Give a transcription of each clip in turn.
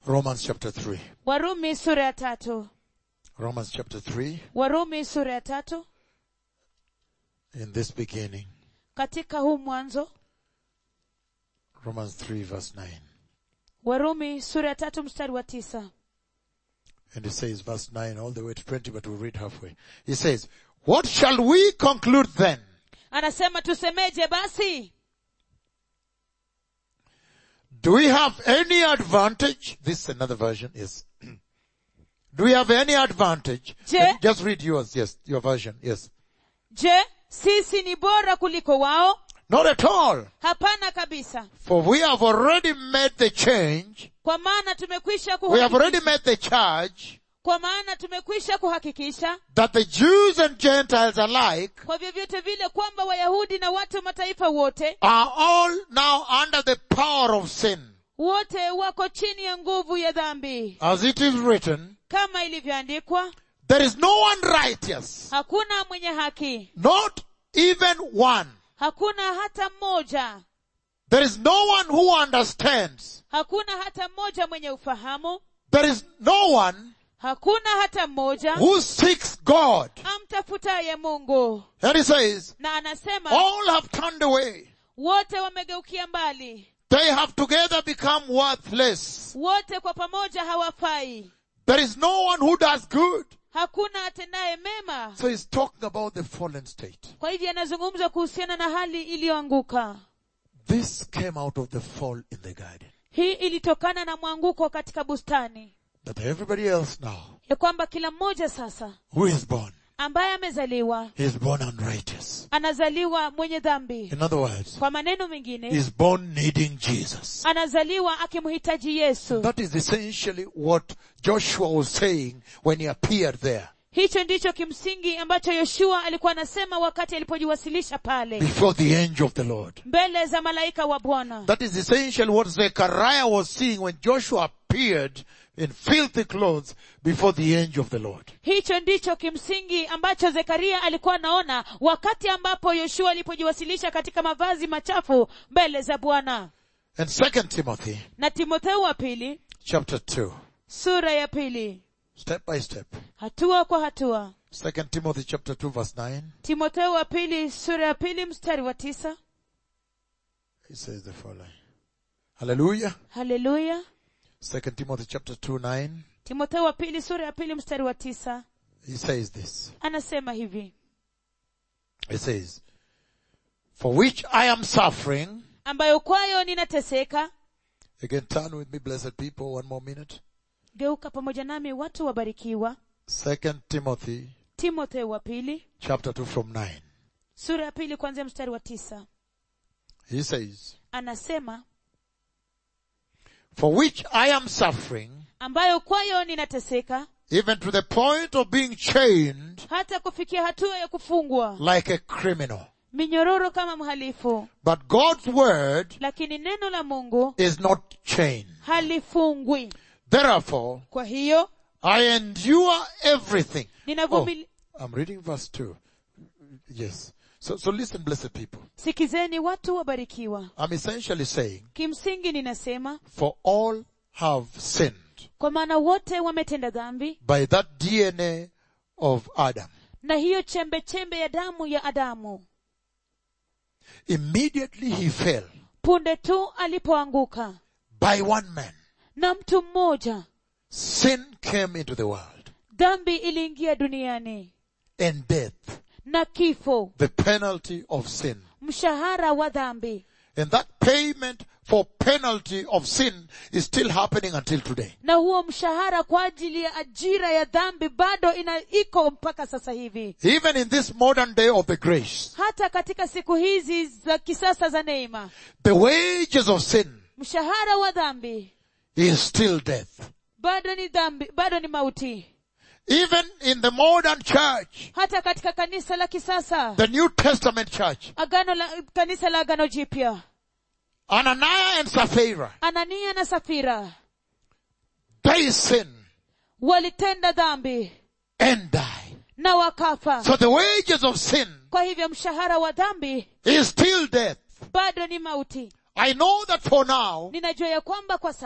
Romans chapter 3. warumi sura ya tatu Romans chapter 3, warumi sura ya tatu in this beginning. katika huu mwanzo Romans 3 verse 9. warumi sura ya tatu mstari wa tisa And it says verse 9 all the way to 20, but we'll read halfway. He says, What shall we conclude then? anasema tusemeje basi Do we have any advantage? This is another version, yes. Do we have any advantage? Je- Just read yours, yes, your version, yes. je sisi ni bora kuliko wao Not at all. hapana kabisa For we have already made the change. kwa maana tumekwisha We have already kuhakikisha, made the charge kwa maana tumekwisha kuhakikisha that the Jews and Gentiles alike kwa vyovyote vile kwamba wayahudi na watu wa mataifa wote are all now under the power of sin. wote wako chini ya nguvu ya dhambi As it is written, kama ilivyoandikwa there is no one righteous, hakuna mwenye haki not even one. hakuna hata mmoja There is no one who understands. hakuna hata mmoja mwenye ufahamu There is no one hakuna hata mmoja who seeks God. amtafutaye mungu And he says, na anasema all have turned away. wote wamegeukia mbali They have together become worthless. wote kwa pamoja hawafai There is no one who does good. hakuna atendaye mema So he's talking about the fallen state. kwa hivyo anazungumza kuhusiana na hali iliyoanguka This came out of the fall in the garden. hii ilitokana na mwanguko katika bustani That everybody else now ya kwamba kila mmoja sasa who is born, ambaye amezaliwa he is born unrighteous. anazaliwa mwenye dhambi In other words, kwa maneno mengine he is born needing Jesus. anazaliwa akimhitaji yesu That is essentially what Joshua was saying when he appeared there hicho ndicho kimsingi ambacho yoshua alikuwa anasema wakati alipojiwasilisha pale before the angel of the Lord. mbele za malaika wa bwana That is essentially what Zechariah was seeing when Joshua appeared in filthy clothes before the angel of the Lord. hicho ndicho kimsingi ambacho zekaria alikuwa anaona wakati ambapo yoshua alipojiwasilisha katika mavazi machafu mbele za bwana And second Timothy na timotheo wa pili chapter 2, sura ya pili step by step. hatua kwa hatua Second Timothy chapter 2 verse 9, timotheo wa pili sura ya pili mstari wa tisa he says the following. Hallelujah. haleluya Second Timothy chapter 2 9, timotheo wa pili sura ya pili mstari wa tisa he says this. anasema hivi He says, for which I am suffering. ambayo kwayo ninateseka Again, turn with me, blessed people, one more minute. geuka pamoja nami watu wabarikiwa Second Timothy timotheo wa pili chapter 2 from 9. sura ya pili kuanzia mstari wa tisa He says, anasema for which I am suffering, ambayo kwayo ninateseka even to the point of being chained hata kufikia hatua ya kufungwa like a criminal. minyororo kama mhalifu But God's word lakini neno la mungu is not chained. halifungwi Therefore, kwa hiyo I endure everything. Oh, ninavumili I'm reading verse 2. Yes. So, so listen, blessed people. sikizeni watu wabarikiwa I'm essentially saying, kimsingi ninasema for all have sinned kwa maana wote wametenda dhambi by that DNA of Adam. na hiyo chembe chembe ya damu ya adamu Immediately he fell punde tu alipoanguka by one man. na mtu mmoja Sin came into the world dhambi iliingia duniani and death, na kifo the penalty of sin. mshahara wa dhambi And that payment for penalty of sin is still happening until today. na huo mshahara kwa ajili ya ajira ya dhambi bado ina iko mpaka sasa hivi Even in this modern day of the grace, hata katika siku hizi za kisasa za neema the wages of sin mshahara wa dhambi is still death. bado ni dhambi bado ni mauti Even in the modern church, hata katika kanisa la kisasa the New Testament church, agano la kanisa la agano jipya Ananias and Sapphira, anania na safira they sin walitenda dhambi and die. na wakafa So the wages of sin kwa hivyo mshahara wa dhambi is still death. bado ni mauti I know that for now, ninajua ya kwamba kwa sasa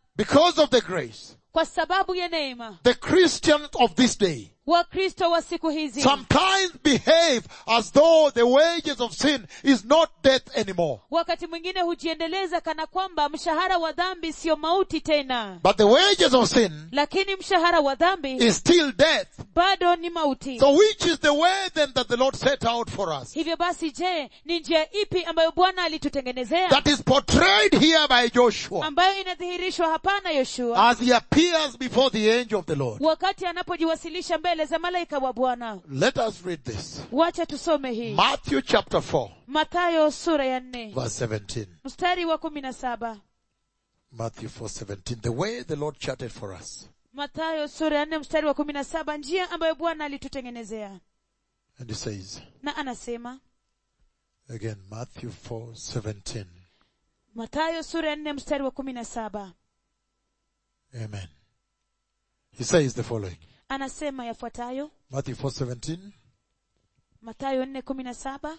because of the grace, kwa sababu ya neema the Christians of this day wakristo wa siku hizi sometimes behave as though the wages of sin is not death anymore. wakati mwingine hujiendeleza kana kwamba mshahara wa dhambi siyo mauti tena But the wages of sin lakini mshahara wa dhambi is still death. bado ni mauti So which is the way then that the Lord set out for us? hivyo basi je ni njia ipi ambayo bwana alitutengenezea That is portrayed here by Joshua ambayo inadhihirishwa hapana yoshua as he appears before the angel of the Lord. wakati anapojiwasilisha mbele za malaika wa bwana Let us read this. wacha tusome hii Matthew chapter 4 mathayo sura ya nne verse 17. mstari wa kumi na saba Matthew 4:17. The way the Lord charted for us. mathayo sura ya nne mstari wa kumi na saba njia ambayo bwana alitutengenezea And he says, na anasema again, Matthew 4:17. mathayo sura ya nne mstari wa kumi na saba Amen. He says the following. anasema yafuatayo Matthew 4:17. mathayo nne kumi na saba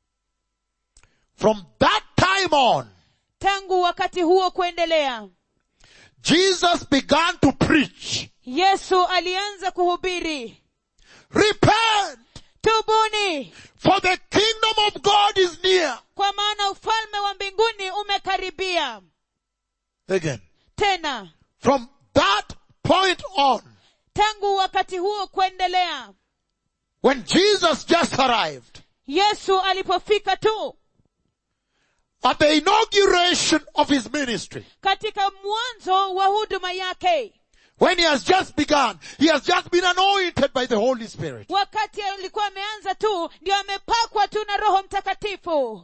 From that time on, tangu wakati huo kuendelea Jesus began to preach, yesu alianza kuhubiri repent, tubuni for the kingdom of God is near. kwa maana ufalme wa mbinguni umekaribia Again. tena From that point on, tangu wakati huo kuendelea when Jesus just arrived, yesu alipofika tu at the inauguration of his ministry, katika mwanzo wa huduma yake when he has just begun, he has just been anointed by the Holy Spirit. wakati alikuwa ameanza tu ndio amepakwa tu na roho mtakatifu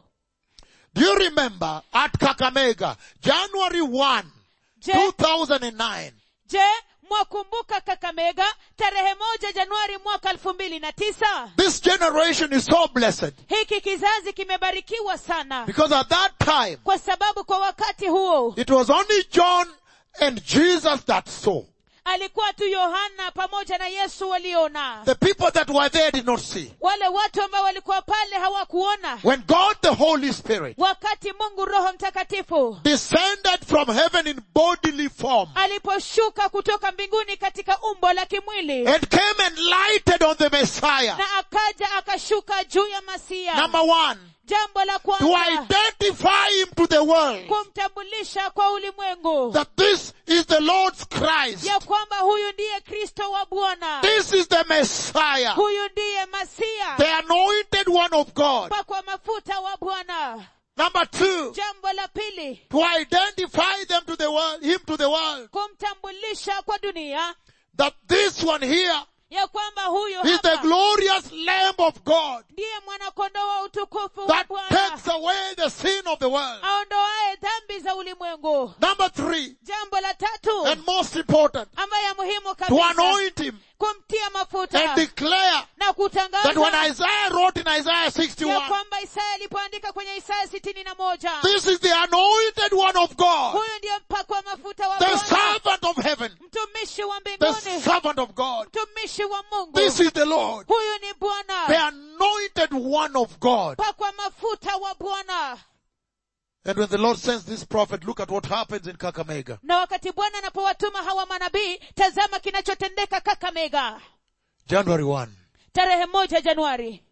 Do you remember at Kakamega, January 1, je 2009, je mwakumbuka kakamega tarehe moja januari mwaka elfu mbili na tisa this generation is so blessed hiki kizazi kimebarikiwa sana because at that time, kwa sababu kwa wakati huo it was only John and Jesus that saw. alikuwa tu yohana pamoja na yesu waliona The people that were there did not see. wale watu ambao walikuwa pale hawakuona When God the Holy Spirit wakati mungu roho mtakatifu descended from heaven in bodily form aliposhuka kutoka mbinguni katika umbo la kimwili and came and lighted on the Messiah. na akaja akashuka juu ya masia Number one, jambo la to kwanza identify him to the world kumtambulisha kwa ulimwengu that this is the Lord's Christ. ya kwamba huyu ndiye kristo wa bwana This is the Messiah, huyu ndiye masia the anointed one of God. pakwa mafuta wa bwana Number two, jambo la pili to identify them to the world, him to the world, kumtambulisha kwa dunia that this one here ya kwamba huyu is the hapa glorious Lamb of God ndiye mwanakondoo wa utukufu wa that bwana takes away the sin of the world. aondoaye dhambi za ulimwengu Number three, jambo la tatu and most important, ambayo ya muhimu to kabisa anoint him kumtia and mafuta declare na that when kutangaza Isaiah wrote in Isaiah ya 61, kwamba isaya alipoandika kwenye isaya sitini na moja this is the anointed one of God, huyu ndiye mpakwa mafuta wa the bwana servant of heaven, mtumishi wa the mbinguni servant of God. mtumishi wa mungu This is the Lord, huyu ni the bwana anointed one of God. pakwa mafuta wa bwana And when the Lord sends this prophet, look at what happens in Kakamega. na wakati bwana anapowatuma hawa manabii tazama kinachotendeka kakamega January 1, tarehe moja januari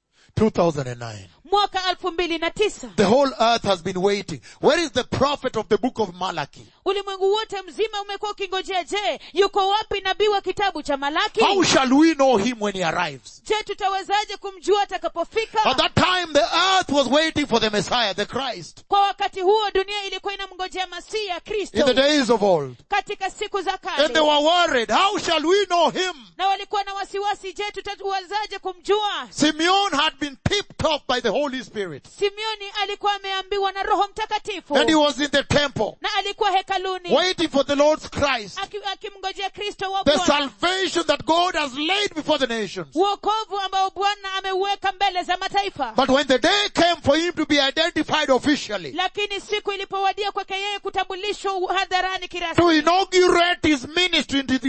2009. mwaka elfu mbili na tisa The whole earth has been waiting. Where is the prophet of the book of Malachi? ulimwengu wote mzima umekuwa ukingojea je yuko wapi nabii wa kitabu cha malaki How shall we know him when he arrives? je tutawezaje kumjua atakapofika At that time, the earth was waiting for the Messiah, the Christ. kwa wakati huo dunia ilikuwa inamngojea masiya In kristo the days of old. katika siku za And they kale were worried. How shall we know him? na walikuwa na wasiwasi je tutawezaje kumjua Simeon had been tipped off by the Holy Spirit. simeoni alikuwa ameambiwa na roho mtakatifu And he was in the temple, na alikuwa hekaluni waiting for the Lord's Christ. aki- akimngojea kristo wa The bwana salvation that God has laid before the nations. uokovu ambao bwana ameuweka mbele za mataifa But when the day came for him to be identified officially, lakini siku ilipowadia kwake yeye kutambulishwa hadharani kirasmi to inaugurate his ministry into the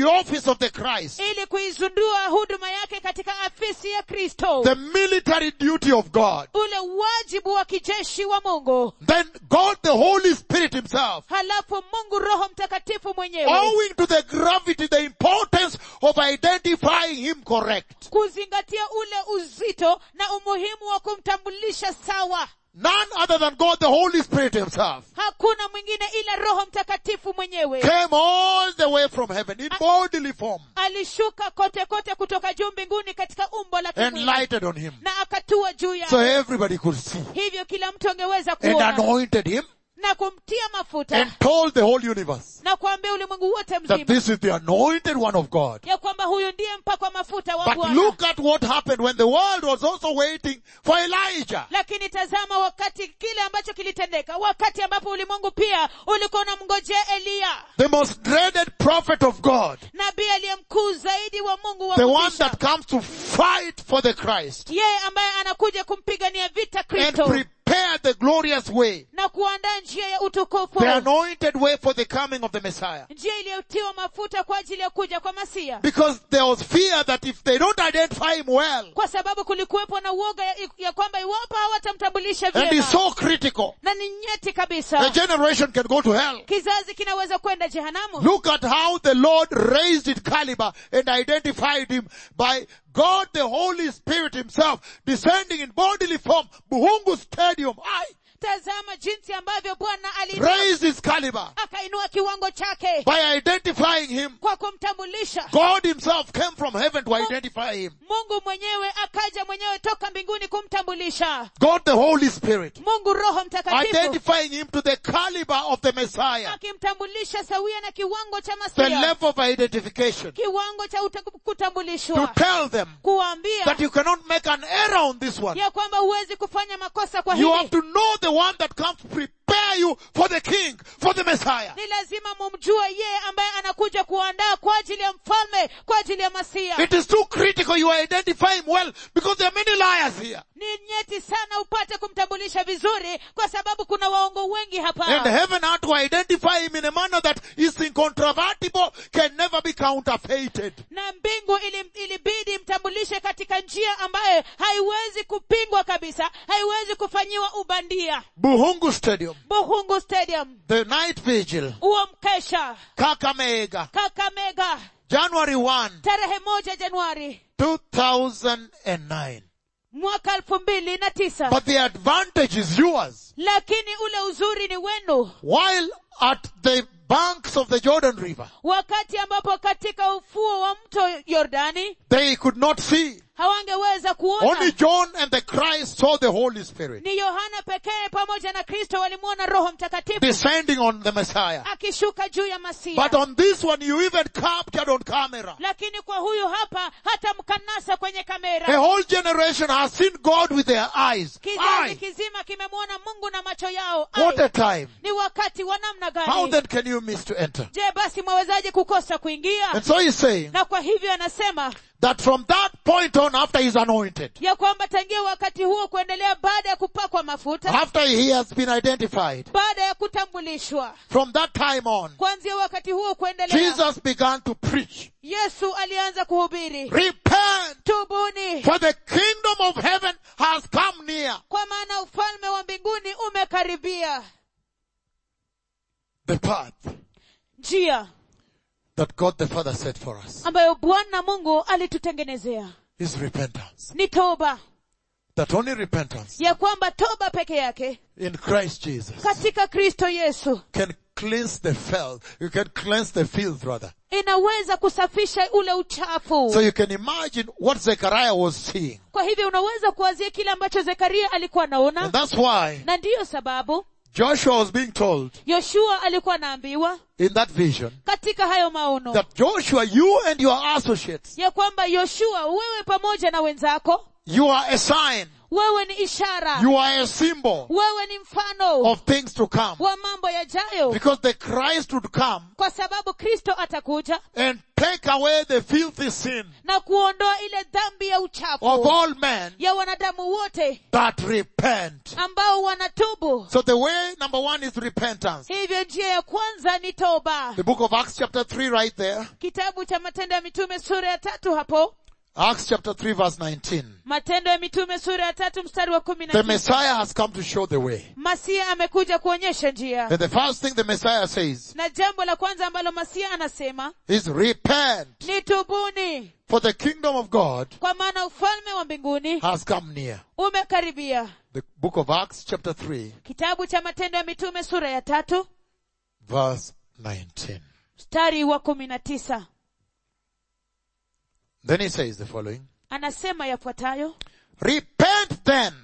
the office of the Christ, ili kuizundua huduma yake katika afisi ya kristo the military duty of God, ule wajibu wa kijeshi wa mungu then God the Holy Spirit himself, halafu mungu roho mtakatifu mwenyewe owing to the gravity, the importance of identifying him correct, kuzingatia ule uzito na umuhimu wa kumtambulisha sawa none other than God the Holy Spirit himself, hakuna mwingine ila roho mtakatifu mwenyewe came all the way from heaven in bodily form alishuka kote kote kutoka juu mbinguni katika umbo la and kimwili lighted on him. na akatua juu So yake everybody could see hivyo kila mtu angeweza and kuona anointed him na kumtia mafuta and told the whole universe na kuambia ulimwengu wote that mzima this is the anointed one of God. ya kwamba huyu ndiye mpakwa mafuta wa But bwana look at what happened when the world was also waiting for Elijah. lakini tazama wakati kile ambacho kilitendeka wakati ambapo ulimwengu pia ulikuwa unamngojea eliya The most dreaded prophet of God. nabii aliye mkuu zaidi wa mungu wa The one kutisha. that comes to fight for the Christ yeye ambaye anakuja kumpigania vita and kristo prepare the glorious way, na kuandaa njia ya utukufu the anointed way for the coming of the Messiah. njia iliyotiwa mafuta kwa ajili ya kuja kwa masia Because there was fear that if they don't identify him well, kwa sababu kulikuwepo na uoga ya, ya kwamba iwapo hawatamtambulisha and he's vyema so critical, na ni nyeti the kabisa generation can go to hell. kizazi kinaweza kwenda jehanamu Look at how the Lord raised it caliber and identified him by God the Holy Spirit himself descending in bodily form, Buhungu Stadium. I tazama jinsi ambavyo bwana ali raised his caliber akainua kiwango chake by identifying him. kwa kumtambulisha God himself came from heaven to identify him. mungu mwenyewe akaja mwenyewe toka mbinguni kumtambulisha God the Holy Spirit mungu roho mtakatifu identifying him to the caliber of the Messiah. akimtambulisha sawia na kiwango cha The masia level of identification. kiwango cha uta- To kutambulishwa tell them kuwaambia that you cannot make an error on this one. ya kwamba huwezi kufanya makosa kwa You have hili to know the one that comes to prepare you for the King, for the Messiah. ni lazima mumjue yeye ambaye anakuja kuandaa kwa ajili ya mfalme kwa ajili ya masia It is too critical you identify him well because there are many liars here. ni nyeti sana upate kumtambulisha vizuri kwa sababu kuna waongo wengi hapa And heaven had to identify him in a manner that is incontrovertible, can never be counterfeited. na mbingu ili- ilibidi mtambulishe katika njia ambayo haiwezi kupingwa kabisa haiwezi kufanyiwa ubandia Buhungu Stadium, buhungu stadium the night vigil, huo mkesha Kakamega, kakamega January 1, tarehe moja januari 2009. mwaka elfu mbili na tisa But the advantage is yours. lakini ule uzuri ni wenu While at the banks of the Jordan River, wakati ambapo katika ufuo wa mto yordani they could not see. hawangeweza Only kuona John and the Christ saw the Holy Spirit ni yohana pekee pamoja na kristo walimwona roho mtakatifu descending on the Messiah. akishuka juu ya masia But on this one, you even captured on camera. lakini kwa huyu hapa hata mkanasa kwenye A kamera whole generation has seen God with their eyes. kizazi Aye. kizima kimemwona mungu na macho yao What Ai, a time. ni wakati wa namna How gani then can you miss to enter? je basi mwawezaje kukosa kuingia And so he's saying na kwa hivyo anasema that from that point on, after he's anointed, ya kwamba tangia wakati huo kuendelea baada ya kupakwa mafuta after he has been identified, baada ya kutambulishwa from that time on, kuanzia wakati huo kuendelea Jesus began to preach. yesu alianza kuhubiri Repent, tubuni for the kingdom of heaven has come near. kwa maana ufalme wa mbinguni umekaribia The path njia that God the Father set for us ambayo bwana mungu alitutengenezea is repentance. ni toba That only repentance ya kwamba toba peke yake in Christ Jesus katika kristo yesu can cleanse the filth. You can cleanse the filth rather. inaweza kusafisha ule uchafu So you can imagine what Zechariah was seeing. kwa hivyo unaweza kuwazia kile ambacho zekaria alikuwa And anaona that's why na ndiyo sababu Joshua was being told yoshua alikuwa anaambiwa in that vision katika hayo maono that Joshua, you and your associates ya kwamba yoshua wewe pamoja na wenzako You are a sign. wewe ni ishara You are a symbol wewe ni mfano of things to come. wa mambo yajayo Because the Christ would come kwa sababu kristo atakuja and take away the filthy sin na kuondoa ile dhambi ya of uchafu all men ya wanadamu wote that repent. ambao wanatubu So the way number one is repentance. hivyo njia ya kwanza ni toba The book of Acts chapter 3 right there. kitabu cha matendo ya mitume sura ya tatu hapo Acts chapter 3 verse 19. matendo ya mitume sura ya tatu mstari wa kumi na The tisa Messiah has come to show the way. masia amekuja kuonyesha njia And the first thing the Messiah says na jambo la kwanza ambalo masia anasema is repent ni tubuni for the kingdom of God kwa maana ufalme wa mbinguni has come near. umekaribia The book of Acts chapter 3 kitabu cha matendo ya mitume sura ya tatu verse 19. mstari wa kumi na tisa Then he says the following. anasema yafuatayo Repent then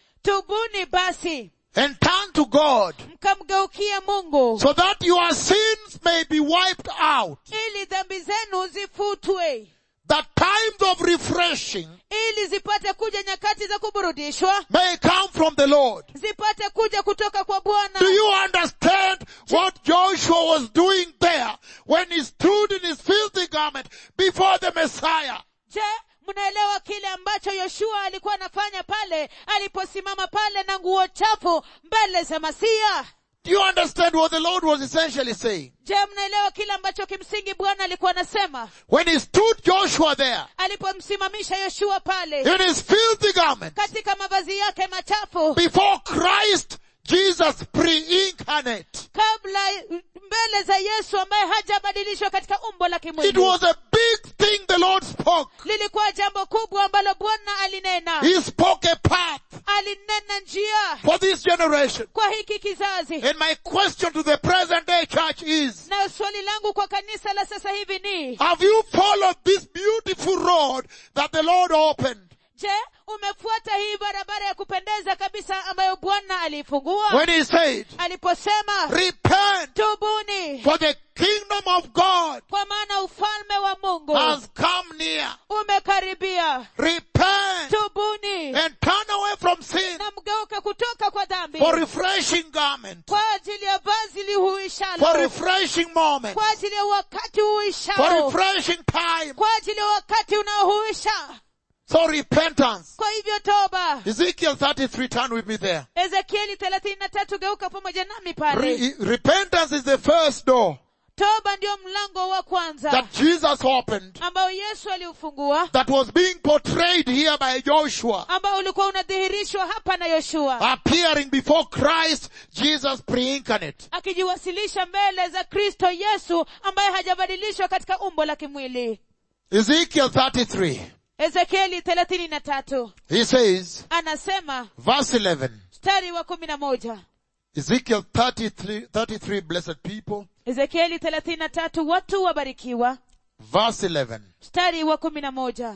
tubuni basi and turn to God mkamgeukia mungu so that your sins may be wiped out. ili dhambi zenu zifutwe That times of refreshing ili zipate kuja nyakati za kuburudishwa may come from the Lord. zipate kuja kutoka kwa bwana Do you understand what Joshua was doing there when he stood in his filthy garment before the Messiah? je mnaelewa kile ambacho yoshua alikuwa anafanya pale aliposimama pale na nguo chafu mbele za masia Do you understand what the Lord was essentially saying? je mnaelewa kile ambacho kimsingi bwana alikuwa anasema When he stood Joshua there alipomsimamisha yoshua pale in his filthy garment katika mavazi yake machafu before Christ Jesus pre-incarnate. kabla mbele za yesu ambaye hajabadilishwa katika umbo la It kimwili was a big thing the Lord spoke. lilikuwa jambo kubwa ambalo bwana alinena He spoke a path alinena njia for this generation. kwa hiki kizazi And my question to the present day church is, na swali langu kwa kanisa la sasa hivi ni have you followed this beautiful road that the Lord opened? je umefuata hii barabara ya kupendeza kabisa ambayo bwana aliifungua When he said, aliposema repent tubuni for the kingdom of God kwa maana ufalme wa mungu has come near. umekaribia Repent tubuni and turn away from sin na mgeuke kutoka kwa dhambi for refreshing garment, kwa ajili ya vazi for lihuishalo refreshing moment, kwa ajili ya wakati for uhuishao refreshing time. kwa ajili ya wakati unaohuisha So repentance. kwa hivyo toba Ezekiel 33, turn with me there. ezekieli thelathini na tatu geuka pamoja nami pale Re- repentance is the first door toba ndio mlango wa kwanza that Jesus opened ambao yesu aliufungua that was being portrayed here by Joshua ambao ulikuwa unadhihirishwa hapa na yoshua appearing before Christ Jesus pre-incarnate. akijiwasilisha mbele za kristo yesu ambaye hajabadilishwa katika umbo la kimwili Ezekiel 33. ezekieli thelathini na tatu He says, anasema verse 11. mstari wa kumi na moja Ezekiel 33, 33, blessed people. ezekieli thelathini na tatu watu wabarikiwa Verse 11. mstari wa kumi na moja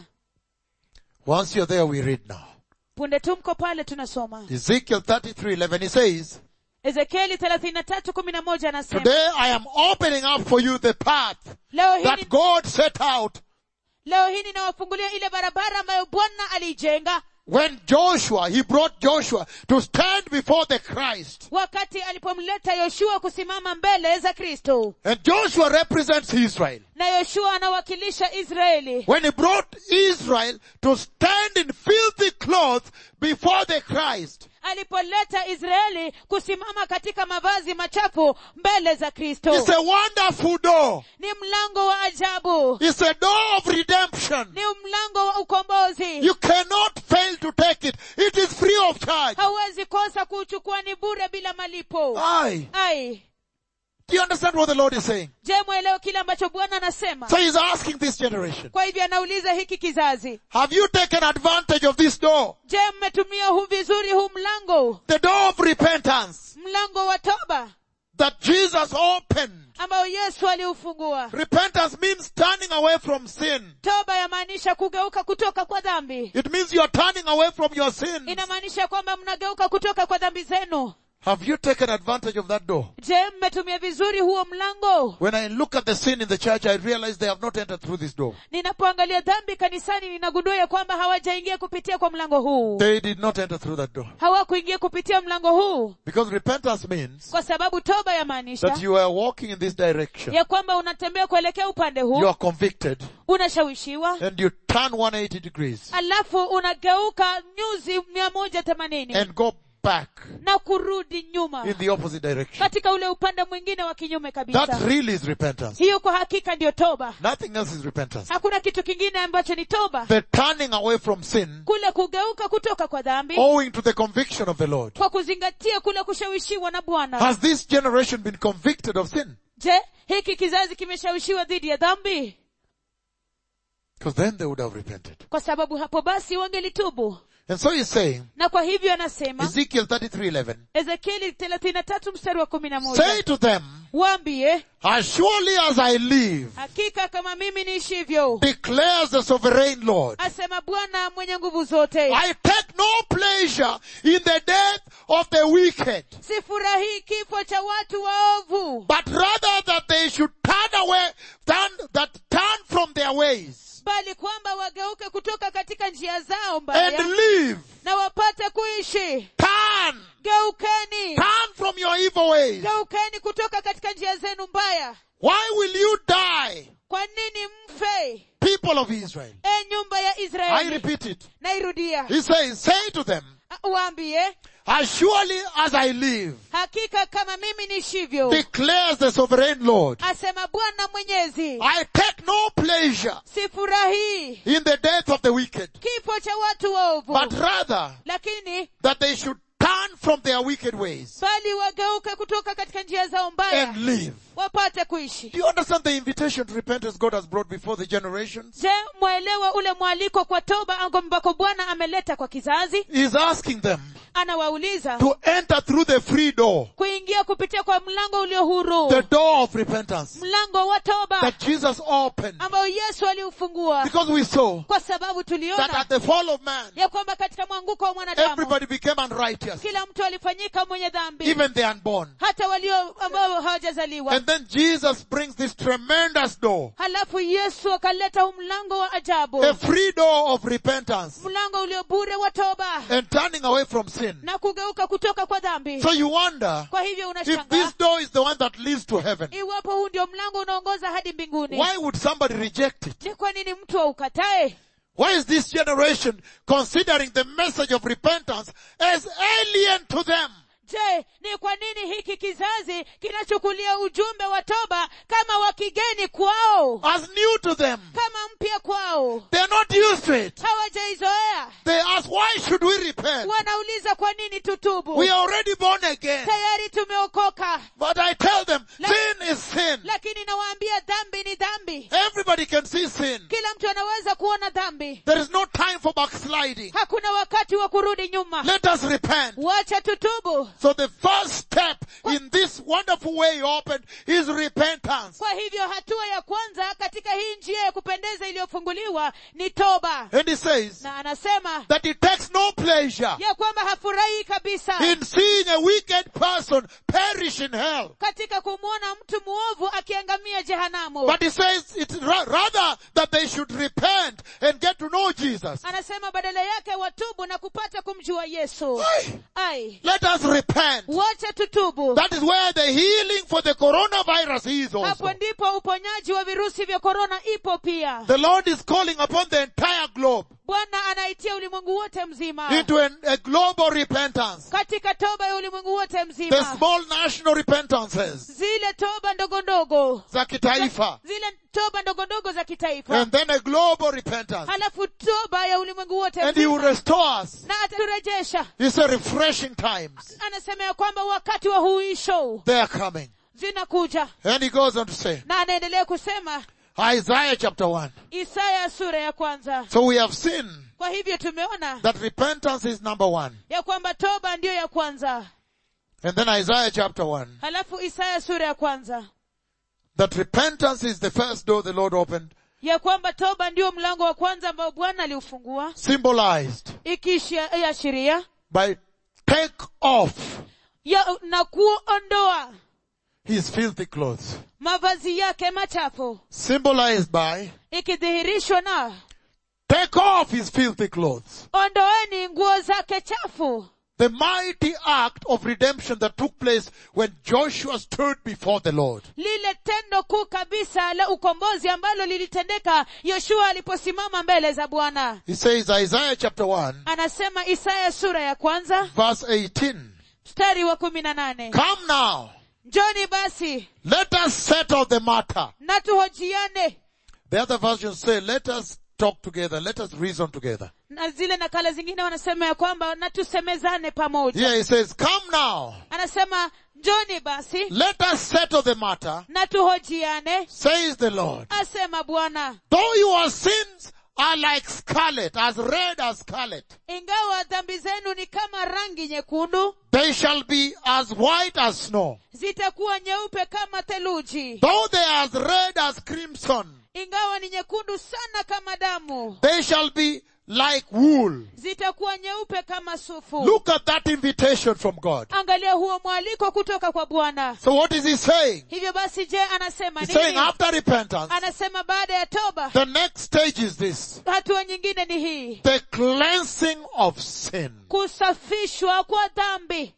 Once you're there, we read now. punde tu mko pale tunasoma Ezekiel 33, 11, he says, ezekieli thelathini na tatu kumi na moja anasema Today I am opening up for you the path leo hii that ni- God set out leo hii ninawafungulia ile barabara ambayo bwana aliijenga when Joshua, he brought Joshua to stand before the Christ. wakati alipomleta yoshua kusimama mbele za kristo And Joshua represents Israel. na yoshua anawakilisha israeli When he brought Israel to stand in filthy clothes before the Christ. alipoleta israeli kusimama katika mavazi machafu mbele za kristo It's a wonderful door. ni mlango wa ajabu It's a door of redemption. ni mlango wa ukombozi You cannot fail to take it. It is free of charge. hauwezi kosa kuuchukua ni bure bila malipo Aye. ai Do you understand what the Lord is saying? je mwelewe kile ambacho bwana anasema So he's asking this generation, kwa hivyo anauliza hiki kizazi have you taken advantage of this door? je mmetumia huu vizuri huu mlango The door of repentance mlango wa toba that Jesus opened. ambao yesu aliufungua Repentance means turning away from sin. toba yamaanisha kugeuka kutoka kwa dhambi It means you are turning away from your sins. inamaanisha kwamba mnageuka kutoka kwa dhambi zenu Have you taken advantage of that door? je mmetumia vizuri huo mlango When I look at the sin in the church, I realize they have not entered through this door. ninapoangalia dhambi kanisani ninagundua ya kwamba hawajaingia kupitia kwa mlango huu They did not enter through that door. hawakuingia kupitia mlango huu Because repentance means kwa sababu toba yamaanisha that you are walking in this direction. ya kwamba unatembea kuelekea upande You huu are convicted unashawishiwa and you turn 180 degrees alafu unageuka nyuzi mia moja themanini and go back na kurudi nyuma in the opposite direction. katika ule upande mwingine wa kinyume That kabisa really is repentance. hiyo kwa hakika ndiyo toba Nothing else is repentance. hakuna kitu kingine ambacho ni toba The turning away from sin kule kugeuka kutoka kwa dhambi owing to the conviction of the Lord. kwa kuzingatia kule kushawishiwa na bwana Has this generation been convicted of sin? je hiki kizazi kimeshawishiwa dhidi ya dhambi Because then they would have repented. kwa sababu hapo basi wangelitubu And so he's saying, na kwa hivyo anasema Ezekiel 33:11, ezekieli thelathini na tatu mstari wa kumi na say moja to them, waambie as surely as I live, hakika kama mimi niishivyo declares the sovereign Lord, asema bwana mwenye nguvu zote I take no pleasure in the death of the wicked, sifurahii kifo cha watu waovu but rather that they should turn away, turn, that turn from their ways bali kwamba wageuke kutoka katika njia zao and mbaya live. na wapate kuishi Turn, geukeni turn from your evil ways. geukeni kutoka katika njia zenu mbaya Why will you die, kwa nini mfe people of Israel? e nyumba ya I israeli repeat it. nairudia He says, say to them, waambie as surely as I live, hakika kama mimi nishivyo declares the sovereign Lord, asema bwana mwenyezi I take no pleasure sifurahii in the death of the wicked, kifo cha watu waovu but rather lakini that they should turn from their wicked ways bali wageuke kutoka katika njia zao mbaya and live. wapate kuishi Do you understand the invitation to repentance God has brought before the generations? je mwaelewa ule mwaliko kwa toba ambako bwana ameleta kwa kizazi He's asking them anawauliza to enter through the free door, kuingia kupitia kwa mlango ulio huru the door of repentance mlango wa toba that Jesus opened. ambao yesu aliufungua Because we saw kwa sababu that tuliona at the fall of man, ya kwamba katika mwanguko wa mwanadamu everybody became unrighteous, kila mtu alifanyika mwenye dhambi even the unborn. hata walio ambao hawajazaliwa And then Jesus brings this tremendous door, halafu yesu akaleta huu mlango wa ajabu a free door of repentance mlango ulio bure wa toba and turning away from sin. na kugeuka kutoka kwa dhambi So you wonder kwa hivyo if unashangaa this door is the one that leads to heaven. iwapo huu ndio mlango unaongoza hadi mbinguni Why would somebody reject it? ni kwa nini mtu aukatae Why is this generation considering the message of repentance as alien to them? je ni kwa nini hiki kizazi kinachukulia ujumbe wa toba kama wa kigeni kwao As new to them. kama mpya kwao They're not used to it. hawajaizoea They ask, why should we repent? wanauliza kwa nini tutubu We are already born again. tayari tumeokoka But I tell them, La- sin is sin. lakini nawaambia dhambi ni dhambi Everybody can see sin. kila mtu anaweza kuona dhambi There is no time for backsliding. hakuna wakati wa kurudi nyuma Let us repent. wacha tutubu So the first step in this wonderful way opened is repentance. kwa hivyo hatua ya kwanza katika hii njia ya kupendeza iliyofunguliwa ni toba And he says na anasema that it takes no pleasure ya kwamba hafurahi kabisa in seeing a wicked person perish in hell. katika kumwona mtu mwovu akiangamia jehanamu But he says it's ra- rather that they should repent and get to know Jesus. anasema badala yake watubu na kupata kumjua yesu Aye. ai Let us repent. wacha tutubu That is where the healing for the coronavirus is also. hapo ndipo uponyaji wa virusi vya korona ipo pia The Lord is calling upon the entire globe bwana anaitia ulimwengu wote mzima into an, a global repentance. katika toba ya ulimwengu wote The mzima small national repentances zile toba ndogo ndogo za kitaifa. zile toba ndogo ndogo za kitaifa And then a global repentance. halafu toba ya ulimwengu wote And He will mzima restore us. na ataturejesha It's a refreshing times. anasema ya kwamba wakati wa huisho They are coming. zinakuja And He goes on to say, na anaendelea kusema Isaiah chapter 1. isaya sura ya kwanza So we have seen kwa hivyo tumeona that repentance is number one. ya kwamba toba ndiyo ya kwanza And then Isaiah chapter 1. halafu isaya sura ya kwanza That repentance is the first door the Lord opened, ya kwamba toba ndiyo mlango wa kwanza ambao bwana aliufungua symbolized ikiashiria by take off ya, na kuondoa his filthy clothes. mavazi yake machafu Symbolized by, ikidhihirishwa na take off his filthy clothes. ondoeni nguo zake chafu The mighty act of redemption that took place when Joshua stood before the Lord. lile tendo kuu kabisa la ukombozi ambalo lilitendeka yoshua aliposimama mbele za bwana He says, Isaiah chapter 1, anasema isaya sura ya kwanza verse 18. mstari wa kumi na nane Come now, njoni basi let us settle the matter. na tuhojiane The other versions say, let us talk together, let us reason together. na zile nakala zingine wanasema ya kwamba na tusemezane pamoja Here he says, come now, anasema njoni basi let us settle the matter, na tuhojiane says the Lord. asema bwana Though your sins are like scarlet, as red as scarlet, ingawa dhambi zenu ni kama rangi nyekundu they shall be as white as snow. zitakuwa nyeupe kama theluji Though they are as red as crimson, ingawa ni nyekundu sana kama damu they shall be like wool. zitakuwa nyeupe kama sufu Look at that invitation from God. angalia huo mwaliko kutoka kwa bwana So what is he saying? hivyo basi je anasema He's saying nini after repentance, anasema baada ya toba the next stage is this. hatua nyingine ni hii The cleansing of sin. kusafishwa kwa dhambi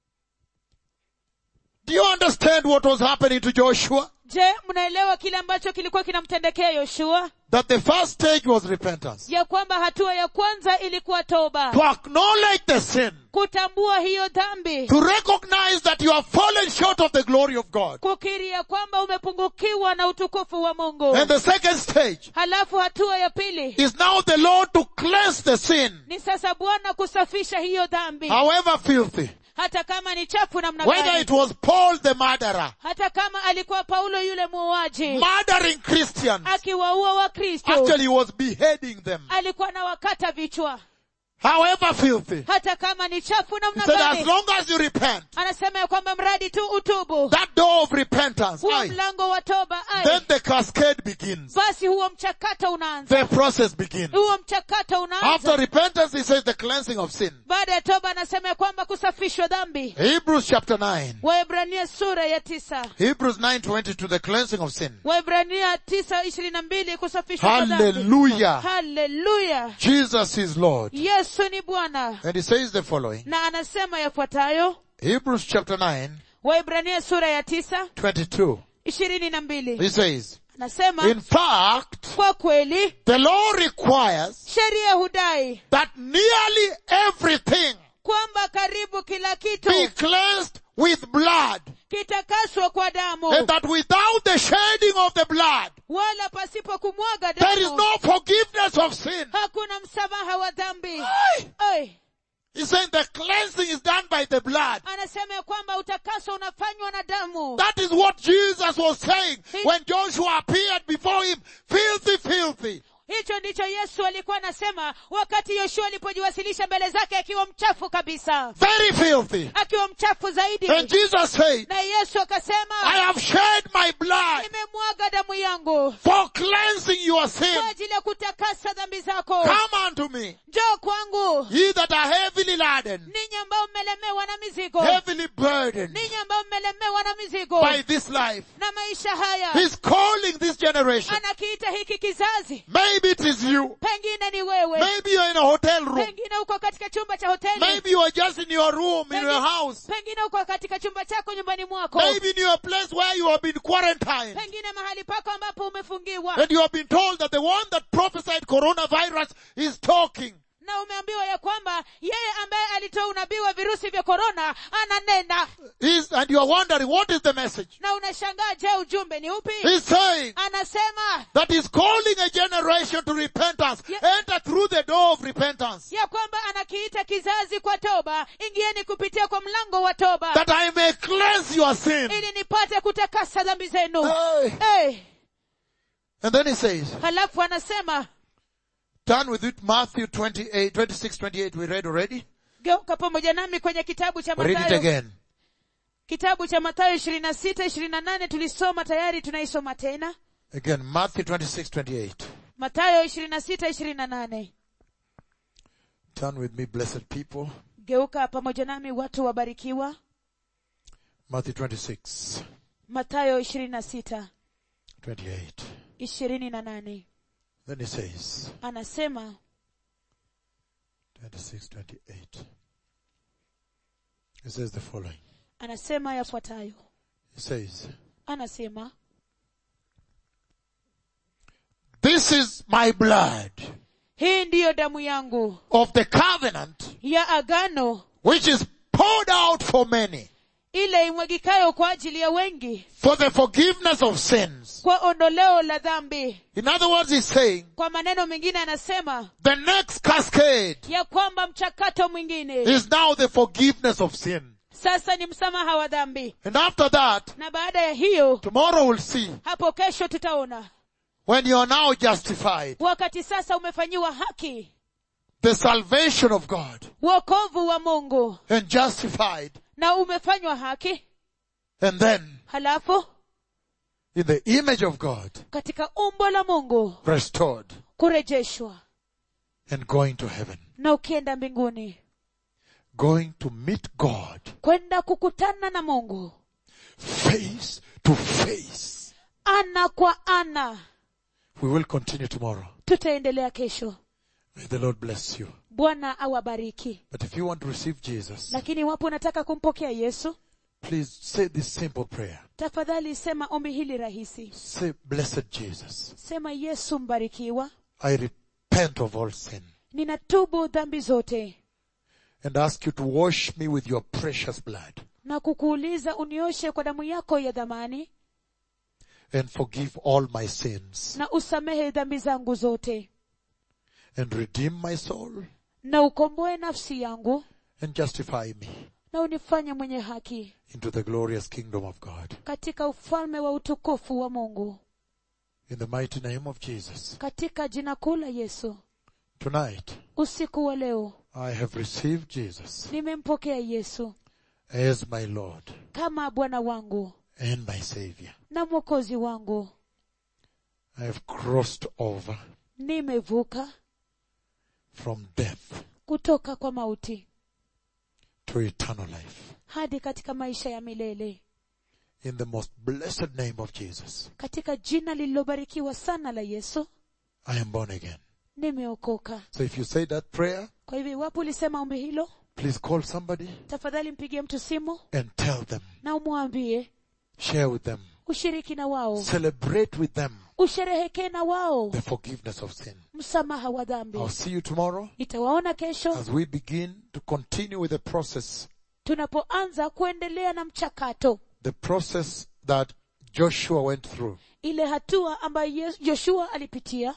Do you understand what was happening to Joshua? je mnaelewa kile ambacho kilikuwa kinamtendekea yoshua That the first stage was repentance. ya kwamba hatua ya kwanza ilikuwa toba To acknowledge the sin. kutambua hiyo dhambi To recognize that you have fallen short of the glory of God. kukiri ya kwamba umepungukiwa na utukufu wa mungu And the second stage halafu hatua ya pili is now the Lord to cleanse the sin, ni sasa bwana kusafisha hiyo dhambi however filthy. hata kama ni chafu namna Whether gani it was Paul the murderer, hata kama alikuwa paulo yule muuaji murdering Christians. akiwaua wakristo Actually, he was beheading them. alikuwa na wakata vichwa However filthy. hata kama ni chafu He namna said, as gani long as you repent, anasema ya kwamba mradi tu utubu that door of repentance, huo aye, mlango wa toba then ai the cascade begins. basi huo mchakato unaanza The process begins. huo mchakato After unaanza repentance, he says the cleansing of sin. baada ya toba anasema ya kwamba kusafishwa dhambi Hebrews chapter 9. waebrania sura ya tisa Hebrews 9.20 to the cleansing of sin. waebrania tisa ishirini na mbili kusafishwa kwa dhambi Hallelujah. haleluya Jesus is Lord. yesu ni bwana And he says the following. na anasema yafuatayo Hebrews chapter 9, waibrania sura ya tisa 22. ishirini na mbili He says, anasema In fact, kwa kweli the law requires sheria hudai that nearly everything kwamba karibu kila kitu be cleansed with blood. kitakaswa kwa damu And that without the shedding of the blood, wala pasipo kumwaga there is damu no forgiveness of sin. hakuna msamaha wa dhambi Aye. Oi, He's saying the cleansing is done by the blood. anasema ya kwamba utakaso unafanywa na damu That is what Jesus was saying when Joshua appeared before him, filthy, filthy. hicho ndicho yesu alikuwa anasema wakati yoshua alipojiwasilisha mbele zake akiwa mchafu kabisa Very filthy. akiwa mchafu zaidi And Jesus said, na yesu I akasema have shed my blood nimemwaga damu yangu for cleansing your sin. kwa ajili ya kutakasa dhambi zako Come unto me, njoo kwangu ye that are heavily laden, ninyi ambao mmelemewa na mizigo heavily burdened ninyi ambao mmelemewa na mizigo by this life. na maisha haya He's calling this generation. anakiita hiki kizazi Maybe it is you. pengine ni wewe Maybe you're in a hotel room. pengine uko katika chumba cha hoteli Maybe you are just in your room, in your house. pengine uko katika chumba chako nyumbani mwako Maybe in your place where you have been quarantined. pengine mahali pako ambapo umefungiwa And you have been told that the one that prophesied coronavirus is talking. na umeambiwa ya kwamba yeye ambaye alitoa unabii wa virusi vya korona ananena He's, and you are wondering, what is the message? na unashangaa je ujumbe ni upi He's saying anasema that he's calling a generation to repentance. Yeah. Enter through the door of repentance. ya kwamba anakiita kizazi kwa toba ingieni kupitia kwa mlango wa toba That I may cleanse your sin. ili nipate kutakasa dhambi zenu Hey. hey. And then he says, halafu anasema turn with it Matthew 28, 26, 28 we read already. geuka pamoja nami kwenye kitabu cha Read it mathayo again. kitabu cha mathayo ishirini na sita ishirini na nane tulisoma tayari tunaisoma tena Again, Matthew 26, 28. mathayo ishirini na sita ishirini na nane Turn with me, blessed people. geuka pamoja nami watu wabarikiwa Matthew 26, matayo ishirini na sita 28. ishirini na nane Then he says, anasema 26, 28. He says the following. anasema yafuatayo He says, anasema This is my blood hii ndiyo damu yangu of the covenant ya agano which is poured out for many ile imwagikayo kwa ajili ya wengi for the forgiveness of sins. kwa ondoleo la dhambi In other words, he's saying kwa maneno mengine anasema the next cascade ya kwamba mchakato mwingine is now the forgiveness of sin. sasa ni msamaha wa dhambi And after that, na baada ya hiyo tomorrow we'll see hapo kesho tutaona when you are now justified, wakati sasa umefanyiwa haki the salvation of God wokovu wa mungu and justified. na umefanywa haki And then halafu in the image of God, katika umbo la mungu restored kurejeshwa and going to heaven, na ukienda mbinguni going to meet God kwenda kukutana na mungu face to face. ana kwa ana We will continue tomorrow. tutaendelea kesho May the Lord bless you. bwana awabariki But if you want to receive Jesus, lakini wapo unataka kumpokea yesu please say this simple prayer. tafadhali sema ombi hili rahisi Say, blessed Jesus, sema yesu mbarikiwa I repent of all sin ninatubu dhambi zote and ask you to wash me with your precious blood na kukuuliza unioshe kwa damu yako ya dhamani and forgive all my sins na usamehe dhambi zangu zote and redeem my soul na ukomboe nafsi yangu and justify me na unifanye mwenye haki into the glorious kingdom of God. katika ufalme wa utukufu wa mungu In the mighty name of Jesus. katika jina kuu la yesu Tonight, usiku wa leo I have received Jesus nimempokea yesu as my Lord kama bwana wangu and my Savior. na mwokozi wangu I have crossed over nimevuka from death kutoka kwa mauti to eternal life. hadi katika maisha ya milele In the most blessed name of Jesus, katika jina lililobarikiwa sana la yesu I am born again. nimeokoka So if you say that prayer, kwa hivyo iwapo ulisema ombi hilo please call somebody tafadhali mpigie mtu simu and tell them, na umwambie share with them, ushiriki na wao celebrate with them usherehekee na wao the forgiveness of sin. msamaha wa dhambi I'll see you tomorrow nitawaona kesho as we begin to continue with the process, tunapoanza kuendelea na mchakato the process that Joshua went through. ile hatua ambayo Yesu- joshua alipitia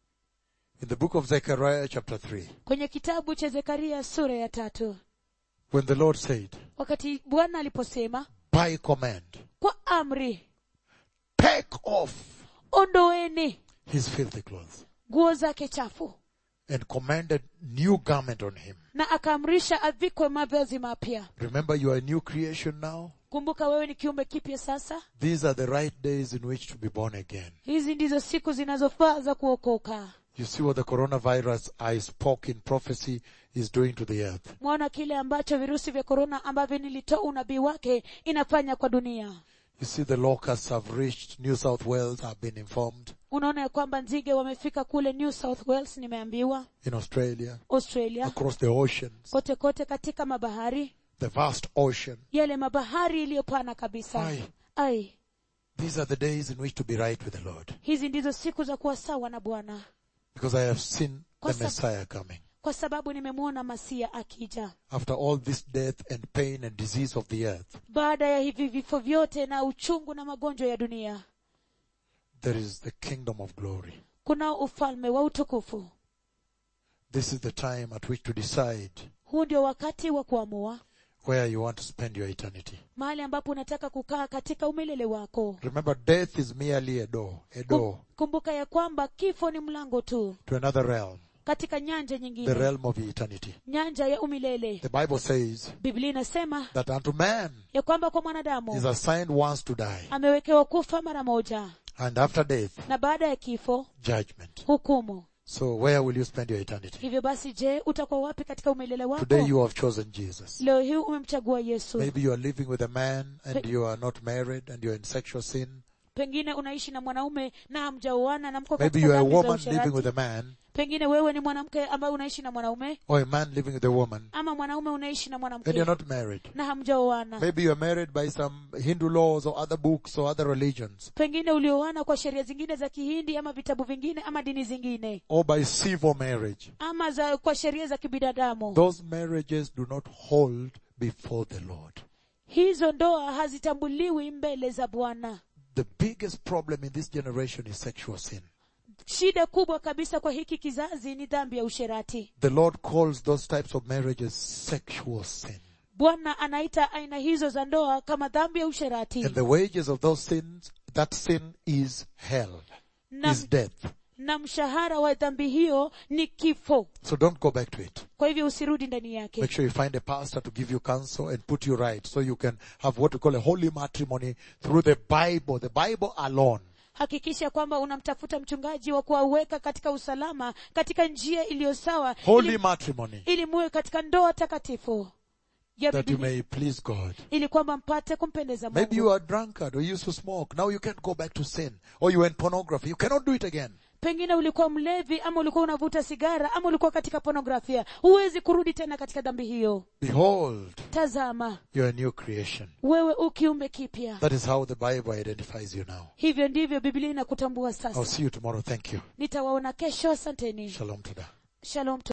In the book of Zechariah chapter 3, kwenye kitabu cha zekaria sura ya tatu when the Lord said, wakati bwana aliposema by command, kwa amri take off ondoeni his filthy clothes nguo zake chafu and commanded new garment on him. na akaamrisha avikwe mavazi mapya Remember you are a new creation now. kumbuka wewe ni kiumbe kipya sasa These are the right days in which to be born again. hizi ndizo siku zinazofaa za kuokoka You see what the coronavirus I spoke in prophecy is doing to the earth. mwaona kile ambacho virusi vya korona ambavyo nilitoa unabii wake inafanya kwa dunia You see the locusts have reached New South Wales, I've been informed, unaona ya kwamba nzige wamefika kule new south wales nimeambiwa in Australia, australia across the oceans, kote kote katika mabahari the vast ocean. yale mabahari iliyopana kabisa Ai. ai These are the days in which to be right with the Lord. hizi ndizo siku za kuwa sawa na bwana Because I have seen Kwa the sab- Messiah coming. kwa sababu nimemwona masia akija After all this death and pain and disease of the earth, baada ya hivi vifo vyote na uchungu na magonjwa ya dunia there is the kingdom of glory. kuna ufalme wa utukufu This is the time at which to decide huu ndio wakati wa kuamua where you want to spend your eternity. mahali ambapo unataka kukaa katika umilele wako Remember, death is merely a door, a door Kum- kumbuka ya kwamba kifo ni mlango tu to another realm, katika nyanja the nyingine realm of eternity. nyanja ya umilele The Bible says biblia inasema that unto man ya kwamba kwa is mwanadamu assigned once to die, amewekewa kufa mara moja and after death, na baada ya kifo judgment. hukumu So where will you spend your eternity? hivyo basi je utakuwa wapi katika umelele wako Today you have chosen Jesus. leo hii umemchagua yesu Maybe you are living with a man and you are not married and you're in sexual sin. pengine unaishi na mwanaume na hamjaoana na mko Maybe katika you are a dhambi za woman living with usherati a man pengine wewe ni mwanamke ambaye unaishi na mwanaume or a man living with a woman ama mwanaume unaishi na and mwanamke you're not married. na hamjaoana Maybe you are married by some Hindu laws or other books or other religions pengine ulioana kwa sheria zingine za kihindi ama vitabu vingine ama dini zingine or by civil marriage. ama za kwa sheria za kibinadamu Those marriages do not hold before the Lord. hizo ndoa hazitambuliwi mbele za bwana The biggest problem in this generation is sexual sin. shida kubwa kabisa kwa hiki kizazi ni dhambi ya usherati The Lord calls those types of marriages sexual sin. bwana anaita aina hizo za ndoa kama dhambi ya usherati And the wages of those sins, that sin is hell, na, is death. na mshahara wa dhambi hiyo ni kifo So don't go back to it. kwa hivyo usirudi ndani yake Make sure you find a pastor to give you counsel and put you right so you can have what we call a holy matrimony through the Bible, the Bible alone. hakikisha kwamba unamtafuta mchungaji wa kuwaweka katika usalama katika njia iliyo sawa Holy ili, matrimony ili muwe katika ndoa takatifu ya that you Biblia, may please God. ili kwamba mpate kumpendeza Maybe you mungu are a drunkard or you used to smoke. Now you can't go back to sin. Or you went pornography. You cannot do it again. pengine ulikuwa mlevi ama ulikuwa unavuta sigara ama ulikuwa katika pornografia huwezi kurudi tena katika dhambi hiyo Behold, tazama you're a new creation. wewe ukiumbe kipya That is how the Bible identifies you now. hivyo ndivyo biblia inakutambua I'll sasa see you tomorrow. Thank you. nitawaona kesho asanteni Shalom to that. shalom